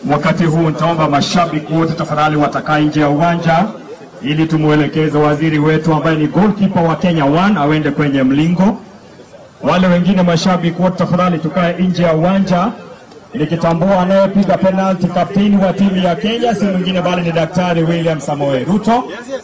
wakati huu nitaomba mashabiki wote tafadhali watakaa nje ya uwanja ili tumwelekeze waziri wetu ambaye ni goalkeeper wa Kenya One awende kwenye mlingo. Wale wengine mashabiki wote tafadhali tukae nje ya uwanja, nikitambua anayepiga penalti kapteni wa timu ya Kenya si mwingine bali ni Daktari William Samoei Ruto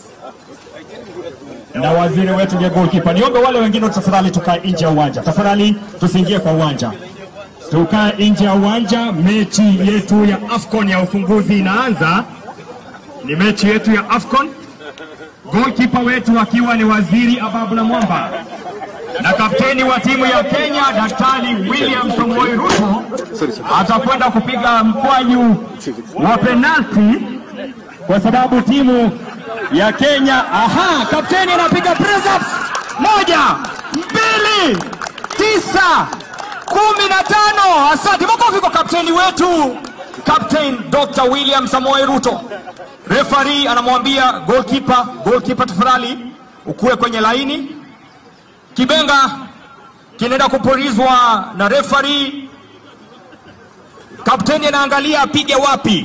na waziri wetu ndiye goalkeeper. Niombe wale wengine wote tafadhali tukae nje ya uwanja, tafadhali tusiingie kwa uwanja, tukae nje ya uwanja. Mechi yetu ya AFCON ya ufunguzi inaanza, ni mechi yetu ya AFCON, goalkeeper wetu akiwa ni waziri Ababula Mwamba na kapteni wa timu ya Kenya Daktari William Samoei Ruto atakwenda kupiga mkwaju wa penalti kwa sababu timu ya Kenya. Aha, kapteni anapiga press ups. Moja, mbili, tisa, kumi na tano. Asante, makofi kwa kapteni wetu, Captain Dr. William Samoei Ruto. Referee anamwambia goalkeeper, goalkeeper tafadhali ukuwe kwenye laini. Kibenga kinaenda kupulizwa na referee. Kapteni anaangalia apige wapi.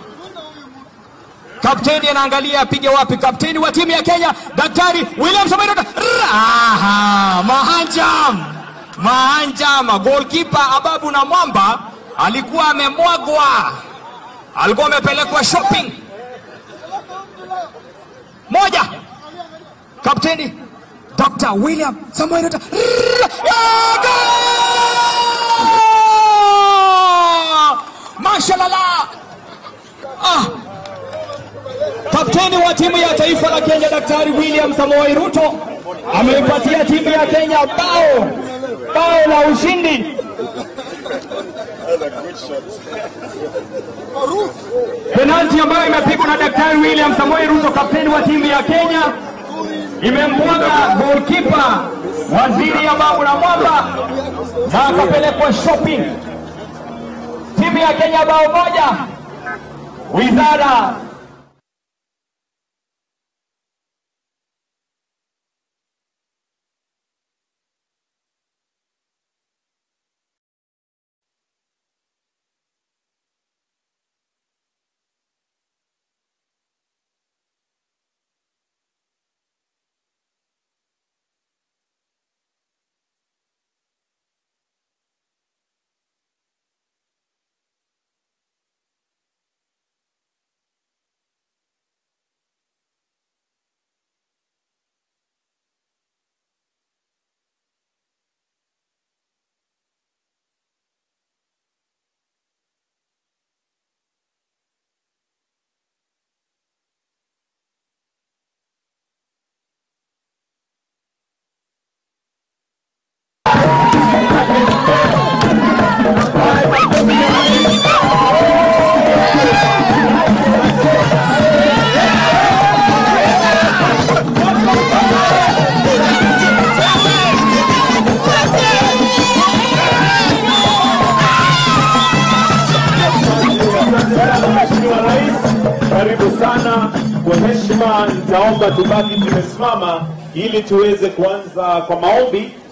Kapteni anaangalia apige wapi. Kapteni wa timu ya Kenya Daktari William Samoei Ruto. Aha, mahanjam mahanjam. Goalkeeper Ababu na Mwamba alikuwa amemwagwa, alikuwa amepelekwa shopping. Moja, kapteni Dr. William Samoei Ruto. Mashallah. Ah. Kapteni wa timu ya taifa la Kenya Daktari William Samoei Ruto ameipatia timu ya Kenya bao bao la ushindi. Penalti ambayo imepigwa na Daktari William Samoei Ruto, kapteni wa timu ya Kenya, imembwaga goalkeeper waziri Ababu na Mwamba na akapelekwa shopping. Timu ya Kenya bao moja, wizara Mheshimiwa Rais, karibu sana. Kwa heshima, nitaomba tubaki tumesimama ili tuweze kuanza kwa maombi.